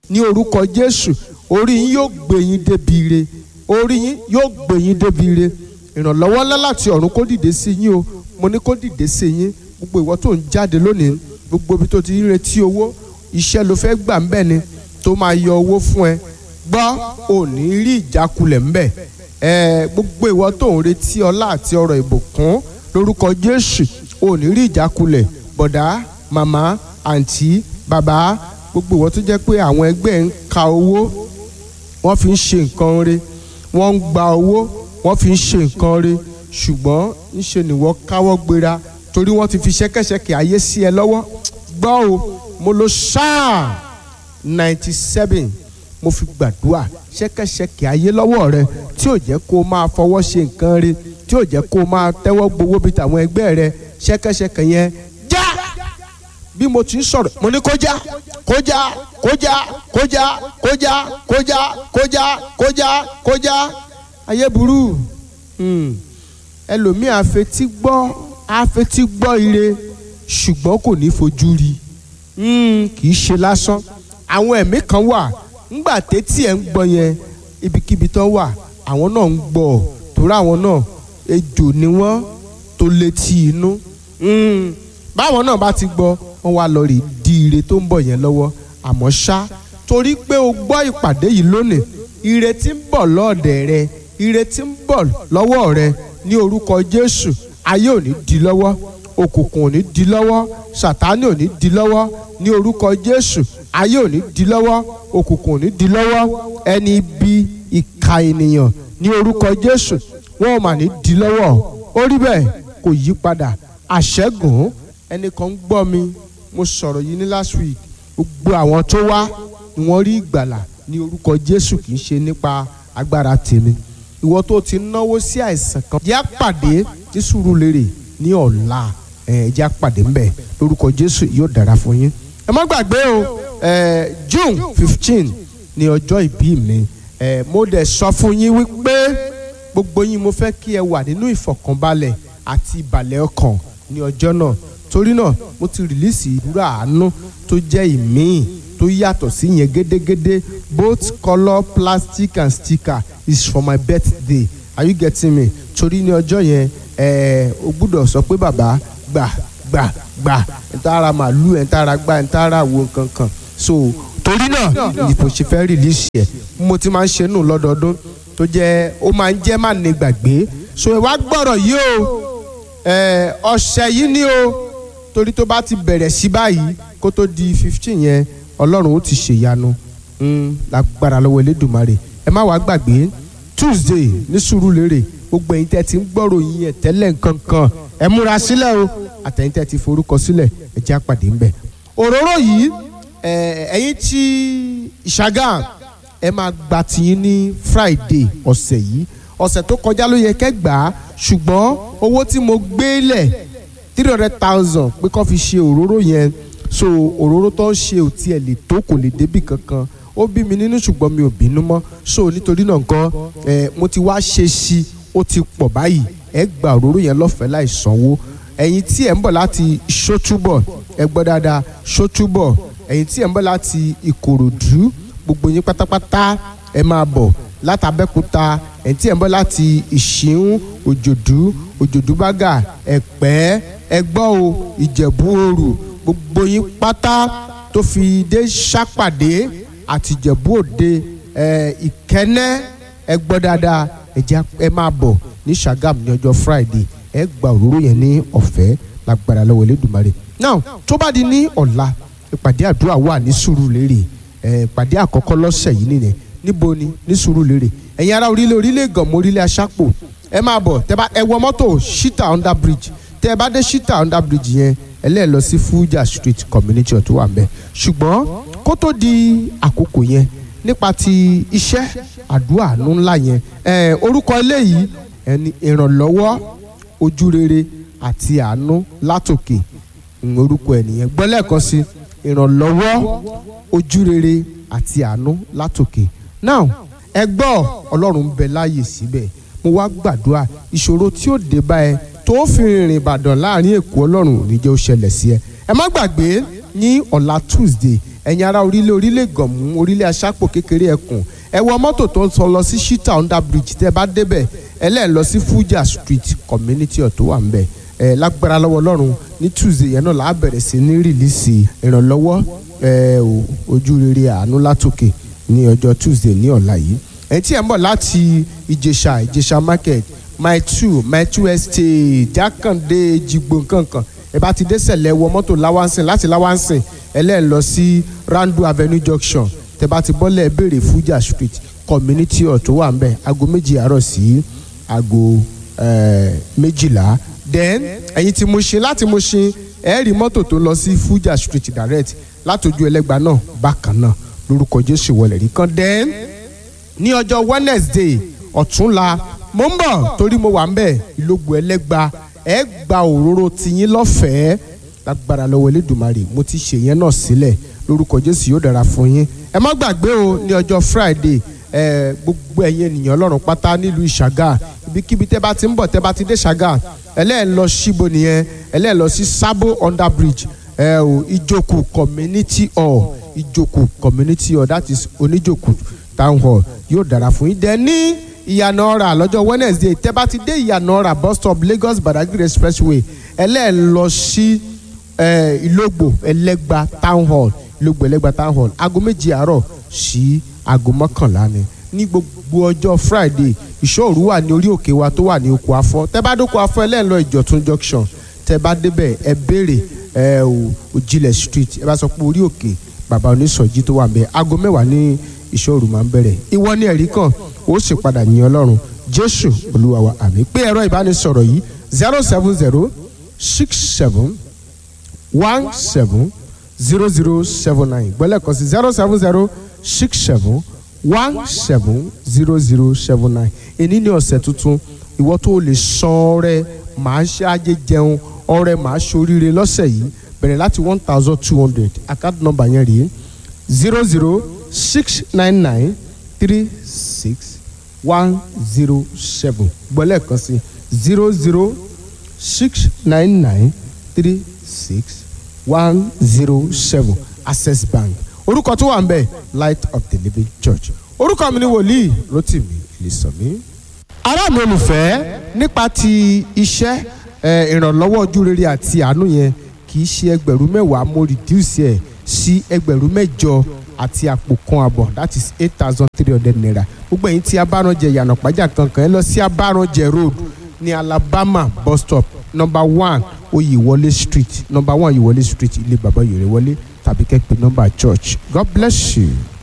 ní orúkọ jésù orí yín yóò gbé yín débi ire orí yín yóò gbé yín débi ire ìrànlọ́wọ́ ńlá láti ọ̀run kó dìde sí yín o mo ní kó dìde sí yín gbogbo ìwọ tó ń jáde lónìí gbogbo ibi tó ti ń retí owó iṣẹ́ ló fẹ́ gbà ń bẹ̀ ni tó máa yọ owó fún ẹ gbọ́ ò ní rí ìjákulẹ̀ ńbẹ̀ ẹ gbogbo ìwọ tó ń retí ọlá àti ọrọ̀ ìbùkún lórúkọ jésù ò ní rí ìjákulẹ̀ bọ̀dá màmá àǹtí bàbá gbogbo ìwọ tó jẹ́ pé àwọn ẹgbẹ́ ń ka owó wọ́n fi ń ṣe nǹkan re wọ́n ń gba owó wọ́n fi ń ṣe nǹkan re ṣùgbọ́n ńṣe nìwọ káwọ́ gbéra torí wọ́n ti fi ṣẹ́kẹ́ṣẹkẹ̀ ayé sí ẹ lọ́wọ́ gbọ́ o mo lo ṣáà ninety seven mo fi gbàdúrà ṣẹ́kẹ́ṣẹkẹ̀ ayé lọ́wọ́ rẹ tí ò jẹ́ kó o máa fọwọ́ ṣe nǹkan re tí ò jẹ́ kó o máa tẹ́wọ́ gbowó bíi tàwọn ẹgbẹ́ rẹ ṣẹ́kẹ́ṣẹkẹ̀ yẹn já bí mo ti ń sọ̀rọ̀ mo ní kó já kó já kó já kó já kó já kó já kó já kó já kó já ayé burú ẹlòmíì àfetí gbọ́ àfetí gbọ́ ire ṣùgbọ́n kò ní fojú rí kì í ṣe lásán àwọn ẹ̀mí kan wà ńgbà tétí ẹ̀ ń gbọ́ yẹn ibikíbi tó wà àwọn náà ń gbọ́ torí àwọn náà ejò ni wọ́n tó létí inú báwọn náà bá ti gbọ́ wọ́n wá lọ rí di ire tó ń bọ̀ yẹn lọ́wọ́ àmọ́ ṣá torí pé o gbọ́ ìpàdé yìí lónìí ire tí ń bọ̀ lọ́ọ̀dẹ̀ rẹ ire tí ń bọ̀ lọ́wọ́ rẹ ní orúkọ Jésù ayé ò ní di lọ́wọ́ òkùnkùn ò ní di lọ́wọ́ sàtánì ò ní di lọ́wọ́ ní orúkọ Jésù ayé ò ní di lọ́wọ́ òkùnkùn ò ní di lọ́wọ́ ẹni ibi ìka ènìyàn ní orúkọ Jésù wọn ò mà ní di lọ́wọ́ ó rí bẹ́ẹ̀ kò yí padà àṣẹ́gun ẹnìkan ń gbọ́ mi mo sọ̀rọ̀ yìí ní last week gbogbo àwọn tó wá ni wọ́n rí ìgbàlà ní orúkọ Jésù kì í ṣe nípa agbára tèmi ìwọ tó ti náwó sí àìsàn kan jẹ́ àpàdé ní Sùúrùlérè ní ọ̀la ẹ̀ jẹ́ àpàdé ńbẹ̀ lórúkọ Jésù yóò dára fún yín ẹ má gbàgbé o ẹ June fifteen ní ọjọ́ ìbí mi ẹ mo dẹ̀ sọ fún yín wípé gbogbo yín mo fẹ́ kí ẹ wà nínú ìfọ̀kànbalẹ̀ àti ìbàlẹ̀ ọkàn ní ọjọ́ náà torí náà mo ti rìlíìsì ìdúrà àánú tó jẹ́ ìmíì tó yàtọ̀ sí yẹn gédégédé both colour plastic and sticker is for my birthday are you getting me torí ní ọjọ́ yẹn ẹ o gbúdọ̀ sọ pé bàbá gbà gbà gbà ẹ̀ntàrà màálù ẹ̀ntàrà gbà ẹ̀ntàrà wo nǹkan kan so torí náà ìfò ṣe fẹ́ rìlíìsì ẹ̀ mo ti máa ń ṣe nù lọ́dọọdún tó jẹ́ ó máa ń jẹ́ má ní gbàgbé so ẹ wá gbọ́rọ̀ yìí o ẹ ọ̀sẹ̀ yìí ni o torí tó bá ti bẹ̀rẹ̀ sí báyìí kó tó di fifteen yẹn ọlọ́run ó ti ṣèyanu lágbára lọ́wọ́ elédùnmarè ẹ má wàá gbàgbé tuesday ní Sùúrùlérè gbogbo ẹ̀yin tẹ́ ti ń gbọ́rọ̀ yín ẹ̀ tẹ́lẹ̀ nǹkan kan ẹ múra sílẹ̀ o àtẹ̀yin tẹ́ ti forúkọ sílẹ̀ ẹ jẹ́ àpàdé ńbẹ̀. òróró yìí ẹ̀yin tí ìṣàgà ẹ máa gba tiyín ní friday ọ̀sẹ̀ yìí ọ̀sẹ̀ tó kọjá ló yẹ kẹ́ gbà á ṣùgbọ́n owó tí mo gbé lẹ̀ three hundred thousand pé kó fi ṣe òróró yẹn so òróró tó ń ṣe ò tiẹ̀ lè tó kò lè débì kankan ó bí mi nínú ṣùgbọ́n mi ò bínú mọ́ so nítorí náà nǹkan ẹ mo ti wá ṣe sí i ó ti pọ̀ báyìí ẹ gba òróró yẹn lọ́fẹ̀ẹ́ láì sanwó ẹ̀yin tí ẹ̀ ń bọ̀ láti ṣótúbọ̀ ẹ gbọ́ dáadáa ṣótúbọ̀ ẹ̀yin tí ẹ̀ ń bọ̀ láti ìkòròdú gbogbo yín pátápátá ẹ máa bọ̀ látàbẹ́kúta ẹ̀yin tí ẹ̀ ń bọ̀ láti ìṣíún òjòdú òjòdú bágà ẹ̀pẹ́ ẹgbọ́ o ìjẹ̀bú òrù gbogbo yín pátá tó fi dé ṣàpàdé àti ìjẹ̀bú òde ẹ̀ ìkẹ́nẹ́ ẹ gbọ́ dáadáa ẹ jẹ́ ẹ máa bọ̀ ní Ṣàgámù ní ọjọ́ Friday ẹ gba òróró yẹn ní ọ̀fẹ́ lágbára lọ́wọ́ Elédùmarè now tó bá di ní ọ̀la ìpàdé àdúrà wà ní Sùúrùlérè ẹ ìpàdé àkọ́kọ́ lọ́sẹ̀ yìí nìyẹn níbo ni ní Sùúrùlérè ẹ̀yin ará orílẹ̀ orílẹ̀ Ìgànmọ́ orílẹ̀ Aṣápò ẹ máa bọ̀ tẹ bá ẹ wọ mọ́tò Shita under bridge tẹ ẹ bá dé Shita under bridge yẹn ẹ lẹ́ẹ̀ lọ sí Fuja street community ọ̀tún wà mbẹ́ ṣùgbọ́n kó tó di àkókò yẹn nípa ti iṣẹ́ àdúrà àánú ńlá yẹn ẹ orúkọ eléyìí ẹni ìrànlọ́wọ́ ojúrere àti àánú látòkè orúkọ ẹnìyẹn gbọ́ lẹ́ẹ̀kan sí ìrànlọ́wọ́ ojúrere àti àánú látòkè now ẹ gbọ́ ọlọ́run ń bẹ láàyè síbẹ̀ mo wá gbàdúrà ìṣòro tí ó dé bá ẹ tó fi rìnrìn ìbàdàn láàrin èkó ọlọ́run ò ní jẹ́ ó ṣẹlẹ̀ sí ẹ ẹ má gbàgbé ní ọ̀la tuesday ẹ̀yin ará orílẹ̀ orílẹ̀ gànmú orílẹ̀ aṣápò kékeré ẹkùn ẹ wọ mọ́tò tó ń sọ lọ sí shita under bridge tẹ́ bá débẹ̀ ẹ lẹ́ẹ̀ lọ sí fuja street community ọ̀tọ̀ wà ń bẹ̀ ẹ lágbára lọ́wọ́ ọlọ́run ní tuesday yẹn náà là á bẹ̀rẹ̀ sí ní rìlíìsì ìrànlọ́wọ́ ẹ ò ojú rere àánú látòkè ní ọjọ́ tuesday ní ọ̀la yìí ẹ̀yin tí ẹ̀ ń bọ̀ láti ìjẹ̀ṣà ìjẹ̀ṣà market my two my two estate jákàndé jigbo nkankan ẹ bá ti dé sẹ̀lẹ̀ wọ mọ́tò láwánsìn láti láwánsìn ẹ lẹ́ẹ̀ lọ sí randu avenue junction tẹ bá ti bọ́lẹ̀ béèrè fuja street community hall tó wà ń bẹ̀ aago méjì àárọ̀ sí aago eh, méjìlá then ẹ̀yin tí mo ṣe láti mo ṣe ẹ rí mọ́tò tó lọ sí fuja street direct látọjú ẹlẹ́gba náà bákan náà lórúkọ jésù wọlé rí kan then ní ọjọ́ wednesday ọ̀túnla mo ń bọ̀ torí mo wà ń bẹ̀ ìlógun ẹlẹ́gba ẹ gba òróró tiyín lọ́fẹ̀ẹ́ lágbára lọ́wọ́ elédùnmarè mo ti ṣe yẹn náà sílẹ̀ lórúkọ jésù yóò dára fún yín ẹ má gbàgbé o ní ọjọ́ friday ẹ gbogbo ẹ̀yin ènìyàn ọlọ́run pátá nílùú ìṣàgà ibikíbi tẹ́ bá ti ń bọ̀ tẹ́ bá ti dé ṣàgà ẹlẹ́ẹ̀ lọ síbo nìyẹn ẹlẹ́ẹ̀ lọ sí sábò under bridge ẹ o ìjòkù community hall ìjòkù community hall that is oníjòkù town hall yóò dára fún yín dẹ ní ìyànà ọ̀rà lọ́jọ́ wednesday tẹ́ bá ti dé ìyànà ọ̀rà bus stop lagos badagry expressway ẹlẹ́ẹ̀ lọ sí ìlógbò ẹlẹ́gba town hall ìlógbò ẹlẹ́gba town hall aago méjì àárọ̀ sí aago mọ́kànlá ni ní gbogbo ọjọ́ friday ìṣòro wà ní orí òkè wa tó wà ní oko afọ tẹ́ bá dóko afọ ẹlẹ́ẹ̀ lọ ìjọ̀tún junction tẹ́ bá débẹ̀ ẹ béèrè ẹ ò òjìlẹ̀ street ẹ bá sọ pé orí òkè bàbá onísọjí tó wà ń bẹ aago mẹ́wàá ní ìṣòro máa ń bẹ̀rẹ̀ ìwọ ní ẹ̀rí kan ó sì padà yìn ọlọ́run jésù olúwa wa àmì pé ẹ̀rọ ìbánisọ̀rọ̀ yìí zero seven zero six seven one seven zero zero seven nine gbọ́lẹ̀ kan sí zero seven zero six seven one seven zero zero seven nine èní ní ọ̀sẹ̀ tuntun ìwọ tó lè san ọrẹ màá ṣe ajé jẹun ọrẹ màá ṣoríire lọ́sẹ̀ yìí bẹ̀rẹ̀ láti one thousand two hundred account number yẹn rèé zero zero six nine nine three six one zero seven gbọ́lẹ̀ kan sí zero zero six nine nine three six one zero seven access bank orúkọ tó wà ń bẹ light of the living church orúkọ mi ni wòlíì rotimi ìlísọ̀mí. ará mi olùfẹ́ nípa ti iṣẹ́ ìrànlọ́wọ́ ojú rere àti àánú yẹn kì í ṣe ẹgbẹ̀rún mẹ́wàá mo reduce ẹ̀ sí ẹgbẹ̀rún mẹ́jọ àti àpò kan àbọ̀ that is eight thousand three hundred naira gbogbo ẹ̀yin tí abáranjẹ yànnà pàjá kankan ẹ lọ sí abáranjẹ road ní alabama bus stop number one oyèwọlé street number one oyèwọlé street ilé bàbá yorùwọlé tàbí kẹ́pẹ́ number church god bless you.